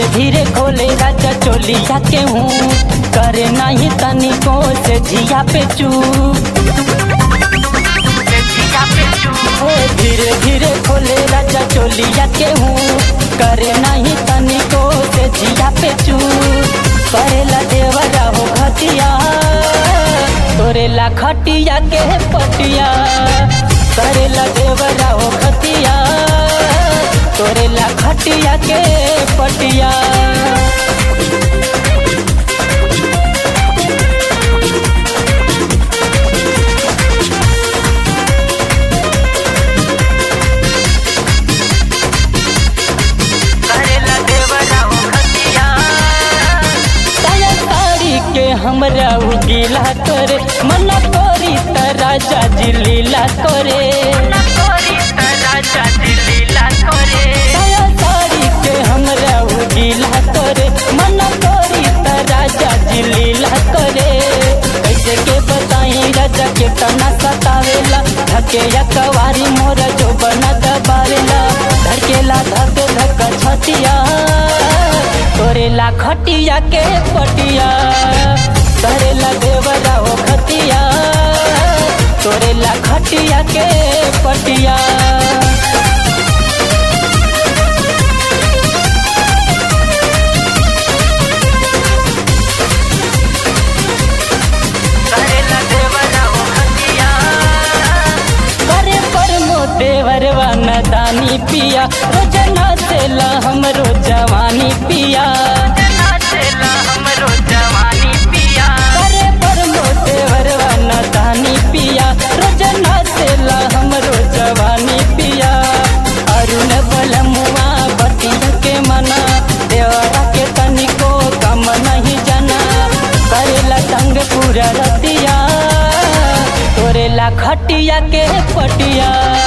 धीरे खोले राजा चोलिया के हूँ करे नहीं तनिको से जिया पे चू धीरे धीरे खोले राजा चोलिया के हूँ करे नहीं तनिको से जिया पे चू करेला देवरा हो खटिया तोरेला खटिया के पटिया करेला देवरा हो खटिया तोरेला खटिया के पटिया करेला देवरा हो खतिया साया साड़ी के हमरा उ गीला करे मना तोरी त राजा जी लीला करे ना तोरी राजा दिलीला करे साया साड़ी के हमरा उ गीला करे मना तोरी त राजा जी लीला करे कैसे के बताई राजा के तना सतावेला धके या कवारी मोर जो बना दबावेला धड़केला धक धक छतिया तोरेला खटिया के पटिया करेला देवरा हो खतिया तोरेला खटिया के पटिया करेला देवरा हो खतिया करे पर मो देवर न दानी पिया रोजना सेला हमरो जवानी पिया नाचेला हमरो जवानी पिया करे पर मो देवर न दानी पिया रोजना सेला हमरो जवानी पिया अरुण बलमुआ बतिया के मना देवरा के तनिको कम नहीं जना करेला संग पूरा रतिया तोरेला खटिया के पटिया